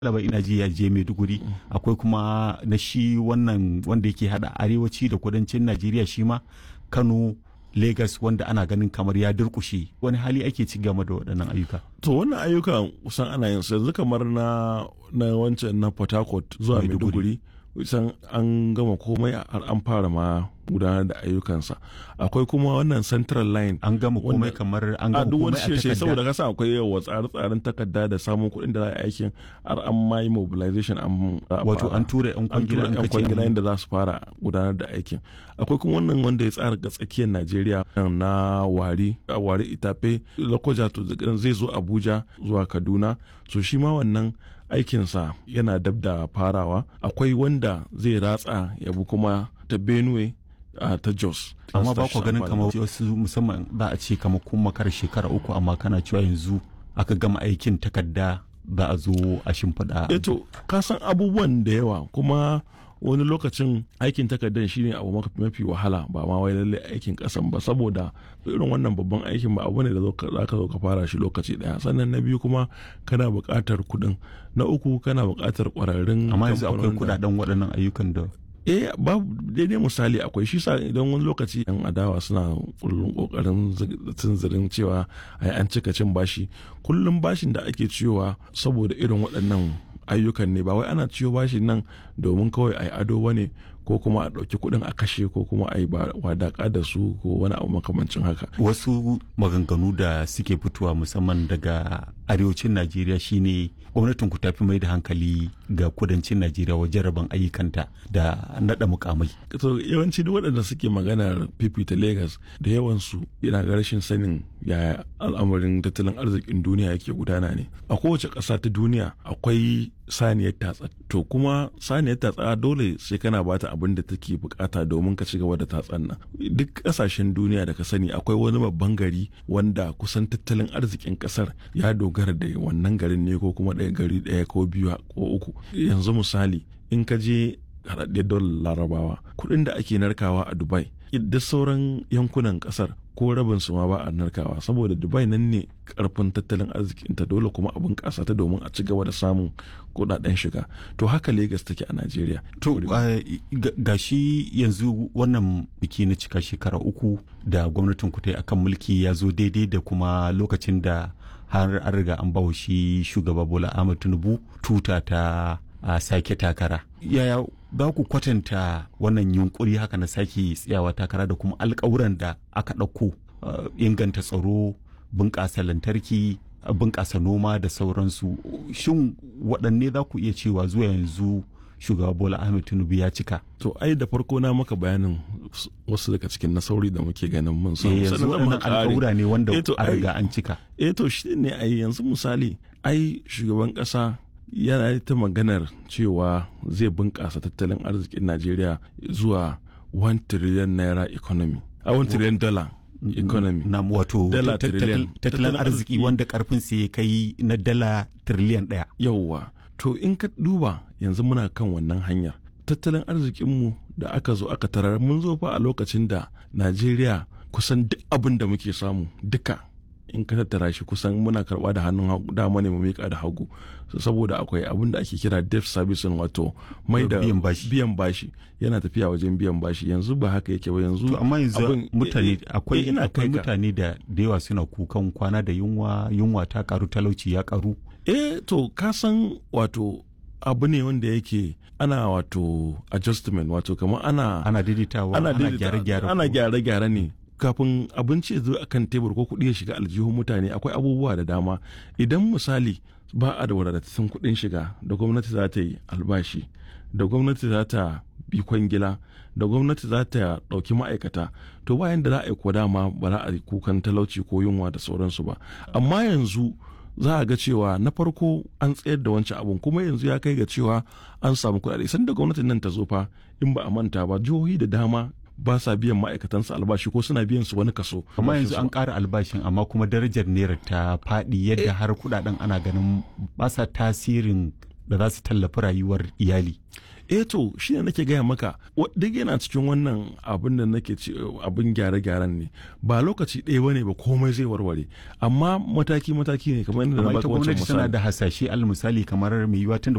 laba ina ji ya je maiduguri akwai kuma na shi wannan wanda yake hada arewaci da kudancin najeriya shi ma kano Legas wanda ana ganin kamar ya durkushe wani hali ake ci game da waɗannan ayyuka. To wannan ayyukan kusan ana yin su yanzu kamar na na wancan na Port Harcourt zuwa Maiduguri kusan an gama komai har an fara ma gudanar da ayyukansa akwai kuma wannan central line an gama komai kamar an gama komai a takarda saboda kasa akwai yawa tsare-tsaren takarda da samun kuɗin da za a aikin har an ma yi mobilization an wato an tura yan kwangila yan kwangila da za su fara gudanar da aikin akwai kuma wannan wanda ya tsara ga tsakiyar Najeriya na wari wari itafe lokoja to zai zo Abuja zuwa Kaduna so shi ma wannan aikinsa yana dab da farawa akwai wanda zai ratsa yabu kuma ta Benue Uh, ta Jos. Amma ba ku ganin kamar wasu musamman za a ce kamar kun makar shekara uku amma kana cewa yanzu aka gama aikin takarda za a zo a shimfiɗa. Eto, ka san abubuwan da yawa kuma wani lokacin aikin takardar shine abu mafi wahala ba ma wai lalle aikin kasan ba saboda irin wannan babban aikin ba abu ne da za ka zo ka fara shi lokaci daya sannan na biyu kuma kana buƙatar kuɗin na uku kana buƙatar ƙwararrun amma yanzu akwai kuɗaɗen waɗannan ayyukan da eh babu daidai misali akwai shi sa idan wani lokaci yan adawa suna kullum kokarin tunzirin cewa ai an cika cin bashi kullum bashin da ake ciyowa saboda irin waɗannan ayyukan ne ba wai ana ciyo bashin nan domin kawai ai ado bane ko kuma a ɗauki kuɗin a kashe ko kuma a yi wadaƙa da su ko wani abu makamancin haka. Wasu maganganu da suke fitowa musamman daga arewacin Najeriya shine gwamnatin ku tafi mai da hankali ga kudancin Najeriya wajen rabon ayyukanta da naɗa mukamai. To yawanci duk waɗanda suke maganar fifita Legas da yawansu yana ga rashin sanin yaya al'amarin tattalin arzikin duniya yake gudana ne. A kowace ƙasa ta duniya akwai saniyar tatsa to kuma saniyar tatsa dole sai kana bata abin da take bukata domin ka ci gaba da tatsan nan duk kasashen duniya da ka sani akwai wani babban gari wanda kusan tattalin arzikin kasar ya dogara da wannan garin ne ko kuma ɗaya gari ɗaya ko biyu ko uku yanzu misali in ka je haɗaɗɗiyar dolar larabawa kuɗin da ake narkawa a dubai da sauran yankunan kasar ko rabin su ma ba a narkawa saboda dubai nan ne karfin tattalin arzikinta dole kuma abin kasa ta domin a ci gaba da samun kudaden shiga to haka lagos take a najeriya to ga shi yanzu wannan biki na cika shekara uku da gwamnatin ku ta akan mulki ya zo daidai da kuma lokacin da har an riga an bawa shi shugaba bola ahmad tinubu tuta ta a sake takara yaya za ku kwatanta wannan yunkuri haka na sake tsayawa takara da kuma alkawuran da aka ɗauko inganta tsaro bunƙasa lantarki bunƙasa noma da sauransu shin waɗanne za ku iya cewa zuwa yanzu shugaba bola ahmed tinubu ya cika to ai da farko na maka bayanin wasu daga cikin nasauri da muke ganin mun samu yanzu waɗannan alƙawura ne wanda a riga an cika eh to shi ne ai yanzu misali ai shugaban ƙasa yana ta maganar cewa zai bunƙasa tattalin arzikin najeriya zuwa 1 trillion naira economy a 1 trillion dollar economy na wato tattalin arziki wanda karfin ya kai na dala trillion ɗaya yauwa to in ka duba yanzu muna kan wannan hanyar tattalin arzikinmu da aka zo aka tarar mun zo fa a lokacin da najeriya kusan duk abin da muke samu duka in ka tattara shi kusan muna karba da hannun dama ne mu miƙa da hagu saboda akwai abin da ake kira debt servicing wato mai da biyan bashi yana tafiya wajen biyan bashi yanzu ba haka yake ba yanzu amma yanzu mutane akwai akwai mutane da da yawa suna kukan kwana da yunwa yunwa ta karu talauci ya karu eh to ka san wato abu ne wanda yake ana wato adjustment wato kamar ana ana daidaitawa ana gyare-gyare ana gyare-gyare ne kafin abinci ya zo a kan tebur ko kuɗi ya shiga aljihun mutane akwai abubuwa da dama idan misali ba a da wadatattun kuɗin shiga da gwamnati za ta yi albashi da gwamnati za ta bi kwangila da gwamnati za ta ɗauki ma'aikata to bayan da za a yi ko dama ba za a yi kukan talauci ko yunwa da sauransu ba amma yanzu za a ga cewa na farko an tsayar da wancan abun kuma yanzu ya kai ga cewa an samu kuɗaɗe sanda gwamnatin nan ta zo fa in ba a manta ba jihohi da dama ba sa biyan ma'aikatansu albashi ko suna biyan su wani kaso. amma yanzu an ƙara albashin amma kuma darajar naira ta faɗi yadda har kuɗaɗen ana ganin ba sa tasirin da za su tallafi rayuwar iyali. eh to shi ne nake gaya maka duk yana cikin wannan abin da nake ci abin gyare-gyaren ne ba lokaci ɗaya bane ba komai zai warware amma mataki-mataki ne kamar yadda na baka wancan misali. gwamnati tana da hasashe al misali kamar mai yiwuwa tun